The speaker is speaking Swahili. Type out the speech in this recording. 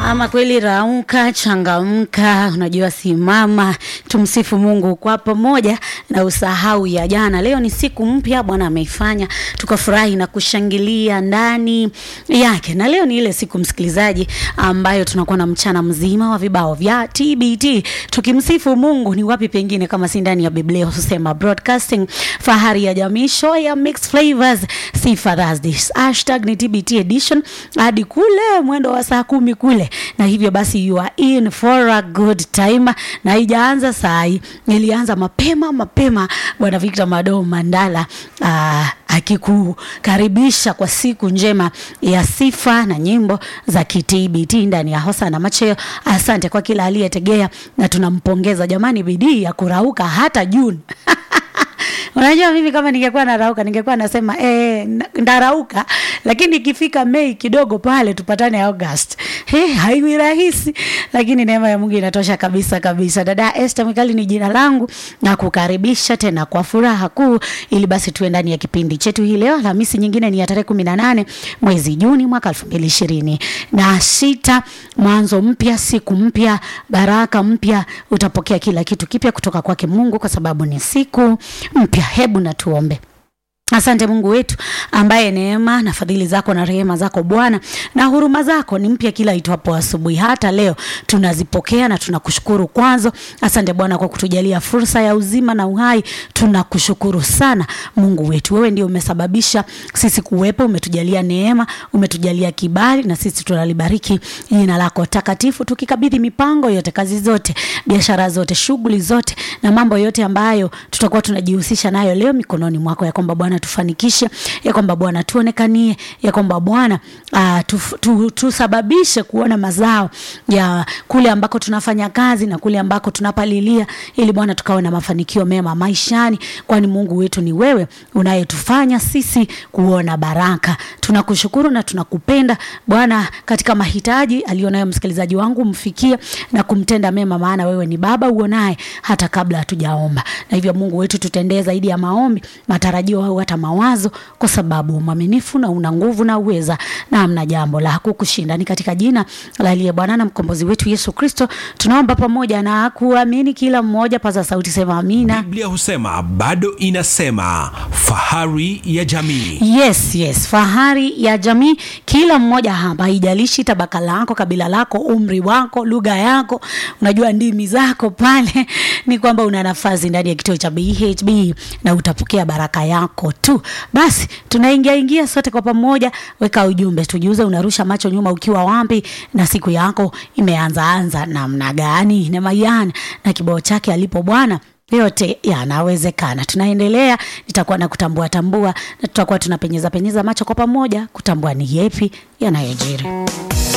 Ama kweli rauka, changamka, unajua simama, tumsifu Mungu kwa pamoja na usahau ya jana. Leo ni siku mpya Bwana ameifanya, tukafurahi na kushangilia ndani yake. Na leo ni ile siku msikilizaji, ambayo tunakuwa na mchana mzima wa vibao vya TBT tukimsifu Mungu. Ni wapi pengine kama si ndani ya Biblia husema broadcasting, fahari ya jamii, show ya mixed flavors, sifa Thursdays. Hashtag ni TBT edition hadi kule mwendo wa saa kumi kule, na hivyo basi you are in for a good time, na haijaanza saa hii, ilianza mapema mapema. Bwana Victor Mado Mandala aa, akikukaribisha kwa siku njema ya sifa na nyimbo za kitbt ndani ya Hosana Macheo. Asante kwa kila aliyetegea na tunampongeza jamani, bidii ya kurauka hata Juni Unajua, mimi kama ningekuwa narauka ningekuwa nasema eh, ndarauka, lakini ikifika Mei kidogo pale tupatane August. Hey, haiwi rahisi, lakini neema ya Mungu inatosha kabisa kabisa. Dada Esther Mikali ni jina langu na kukaribisha tena kwa furaha kuu, ili basi tuwe ndani ya kipindi chetu hii leo. Alhamisi nyingine ni ya tarehe kumi na nane mwezi Juni mwaka elfu mbili ishirini na sita. Mwanzo mpya, siku mpya, baraka mpya, utapokea kila kitu kipya kutoka kwake Mungu kwa sababu ni siku mpya. Hebu na tuombe. Asante Mungu wetu ambaye neema na fadhili zako na rehema zako Bwana na huruma zako ni mpya kila itwapo asubuhi. Hata leo tunazipokea na tunakushukuru kwazo. Asante Bwana kwa kutujalia fursa ya uzima na uhai, tunakushukuru sana Mungu wetu. Wewe ndio umesababisha sisi kuwepo, umetujalia neema, umetujalia kibali, na sisi tunalibariki jina lako takatifu, tukikabidhi mipango yote, kazi zote, biashara zote, shughuli zote na mambo yote ambayo tutakuwa tunajihusisha nayo leo mikononi mwako, ya kwamba Bwana tufanikishe, ya kwamba Bwana tuonekanie, ya kwamba Bwana uh, tu, tu, tusababishe kuona mazao ya kule ambako tunafanya kazi na kule ambako tunapalilia, ili Bwana tukawe na mafanikio mema maishani, kwani Mungu wetu ni wewe unayetufanya sisi kuona baraka. Tunakushukuru na tunakupenda Bwana, katika mahitaji alionayo msikilizaji wangu mfikie na kumtenda mema, maana wewe ni Baba uonaye hata kabla hatujaomba, na hivyo Mungu wetu tutendee zaidi ya maombi, matarajio au hata mawazo, kwa sababu mwaminifu na una nguvu na uweza na amna jambo la kukushinda. Ni katika jina la aliye Bwana na mkombozi wetu Yesu Kristo tunaomba pamoja na kuamini. Kila mmoja paza sauti, sema amina. Biblia husema bado inasema, fahari ya jamii. Yes, yes, fahari ya jamii. Kila mmoja hapa, haijalishi tabaka lako, kabila lako, umri wako, lugha yako, unajua ndimi zako pale, ni kwamba una nafasi ndani ya kituo cha BHB na utapokea baraka yako tu. Basi tunaingia ingia sote kwa pamoja, weka ujumbe, tujiuze, unarusha macho nyuma ukiwa wapi, na siku yako imeanza anza namna gani? na Mayan na kibao chake alipo Bwana yote yanawezekana. Tunaendelea, nitakuwa na kutambua tambua, na tutakuwa tunapenyeza penyeza macho kwa pamoja kutambua ni yepi yanayojiri.